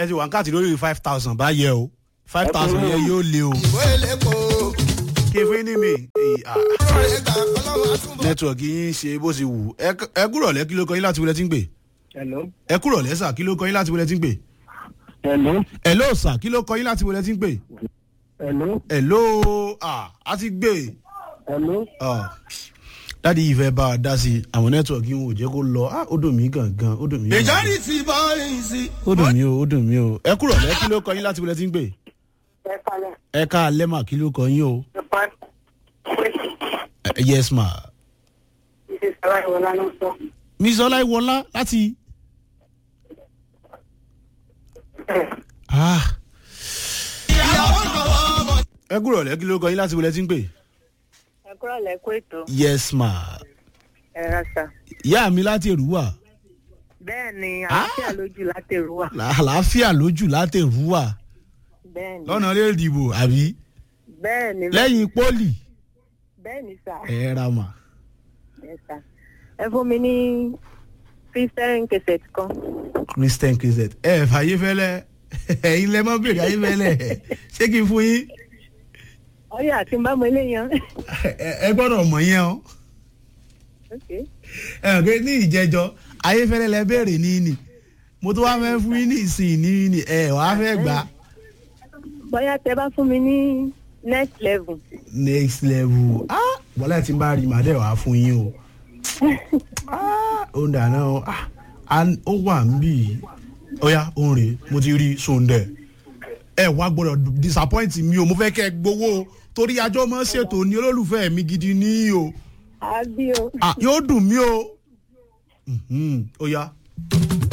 ẹ ti wà ń káàtì lórí five thousand báyẹ o five thousand yẹn yóò lé o ìwé ìlépo kí fún ní mi èyí, ah, lórí ẹgbà ọlọ́run àtúbọ̀. nẹ́tíwọ̀kì yín ṣe bó ṣe wù Ẹ- ẹ kúrọ̀ lẹ́ kí ló kọ yín láti wọlé tí ń pè Hello. ẹ kúrọ̀ lẹ́ sà kí ló kọ yín láti wọlé tí ń pè Hello. ẹ ló sà kí ló kọ yín láti wọlé tí ń pè Hello. ẹ ló a ti gbé Hello. ah, dádì ìfẹ́ bá a dá sí i àwọn nẹ́tíwọ̀kì yín ò jẹ́ kó lọ ah, ó dùn mí gangan ó dùn mí gangan. ìjọ́rí ti bọ́ ẹ̀yìn sí. ó dùn mí o ó dùn mí o ẹ kúrọ̀ lẹ́ kí ló kọ yín láti wọlé tí ń pè ẹ kalẹ̀ ẹ ká lẹ́mà kí ló kọ yín o ẹ pa Eh, yes ma ìṣe sára ìwọlá ló sọ. miss ọláìwọlá láti. Ah. ìyàwó lọ́wọ́ ọmọ. ẹ kúrọ̀ lẹ́ kí ló kọ yín láti wọlé tí ń pè. ẹ kúrò lẹ́kọ́ ètò yes ma ẹ rasa. ìyá mi láti èrúwà bẹ́ẹ̀ ni àlàáfíà lójú látẹ̀rù wà. àlàáfíà lójú láti èrúwà bẹ́ẹ̀ ni lọ́nà lè dìbò àbí bẹ́ẹ̀ ni lẹ́yìn pólì bẹ́ẹ̀ ni sà ẹ ra mà. ẹ sà ẹ fún mi ní christian cassette kan. christian kizet ẹ fàyè fẹlẹ ẹyin lẹ mọ bèrè ayé fẹlẹ ṣé kí n fún yín ọyọ àti mbàmọ eléyàn. Ẹ- ẹ gbọ́dọ̀ mọ̀ yẹn o okay. ẹ ò pé ní ìjẹjọ ayé fẹlẹ lẹ bèrè ní ní mo tó wá fẹ́ fún yín ní ìsìn ní ní ẹ wàá fẹ́ gbà bóyá tẹ bá fún mi ní next level. next level ah bọ́lá tí n bá rí màdé wàá fún yín o ah ó ń dáná o ah and ó wà ń bì í ó yá ó ń rè é mo ti rí sóńdẹ̀ ẹ wá gbọ́dọ̀ disappoint mi o mo fẹ́ kẹ́ ẹ gbowó o torí ajọ́ mọ́ ṣètò ní olólùfẹ́ mi gidi ní o àbí o. ah yóò dùn mí o Mhm, ó yá.